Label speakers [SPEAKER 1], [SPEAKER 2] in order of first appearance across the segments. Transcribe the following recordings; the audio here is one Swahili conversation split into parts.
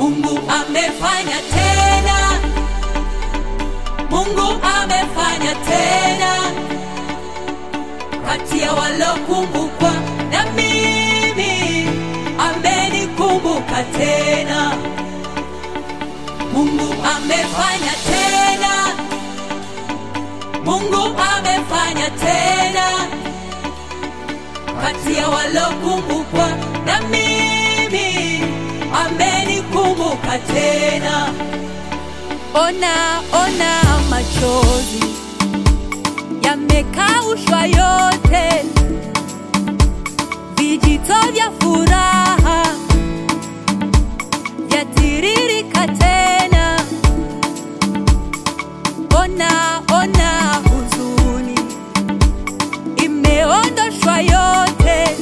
[SPEAKER 1] Mungu amefanya tena, Mungu amefanya tena, kati ya walokumbukwa na mimi amenikumbuka tena. Mungu amefanya tena, Mungu amefanya tena, kati ya walokumbukwa na mimi amenikumbuka tena. Ona, ona machozi yamekaushwa yote, vijito vya furaha vyatiririka tena. Ona, ona huzuni imeondoshwa yote,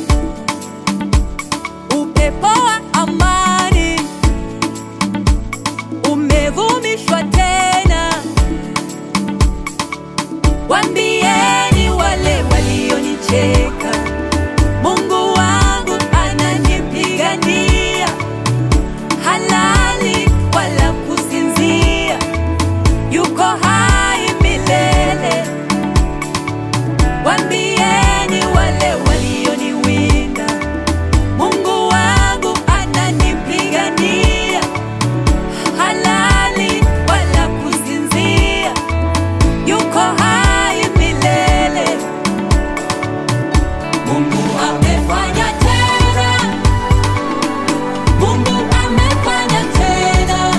[SPEAKER 1] upepo wa amani umevumishwa tena. Wambieni wale walionicheka, Mungu wangu ananipigania, halali wala kusinzia, yuko hai milele. Wambieni wale walioniwinda, Mungu wangu ananipigania, halali wala kusinzia, yuko hai milele. Mungu amefanya tena, Mungu amefanya tena,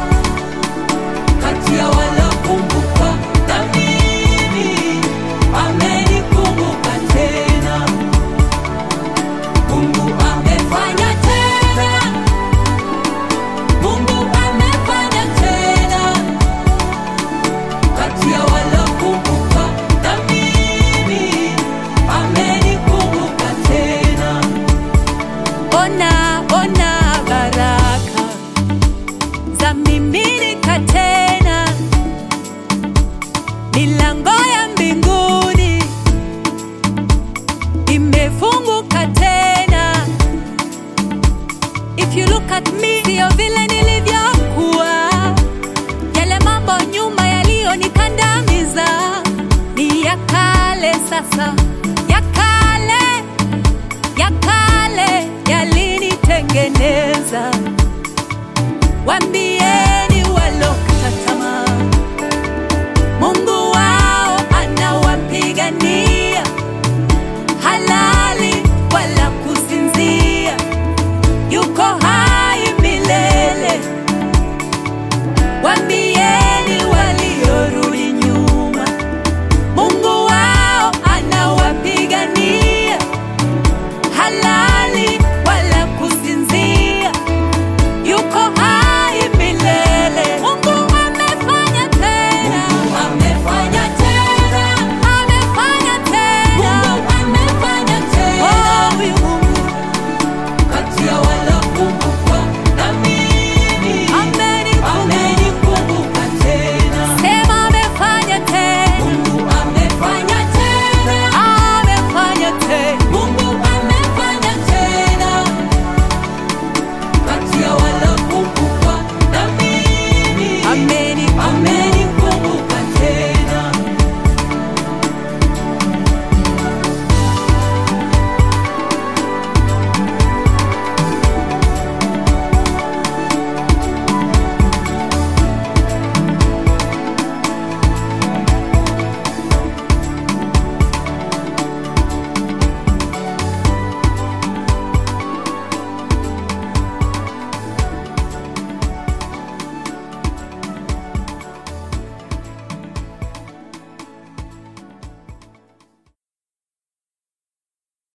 [SPEAKER 1] kati ya walokumbukwa na mimi amenikumbuka tena. Mungu amefanya tena, Mungu amefanya tena, kati ya walokumbukwa na mimi amenikumbuka tena. Ona, ona baraka za miminika tena, milango ya mbinguni imefunguka tena. If you look at me, sio vile nilivyokuwa, yale mambo nyuma yaliyonikandamiza ni ya kale sasa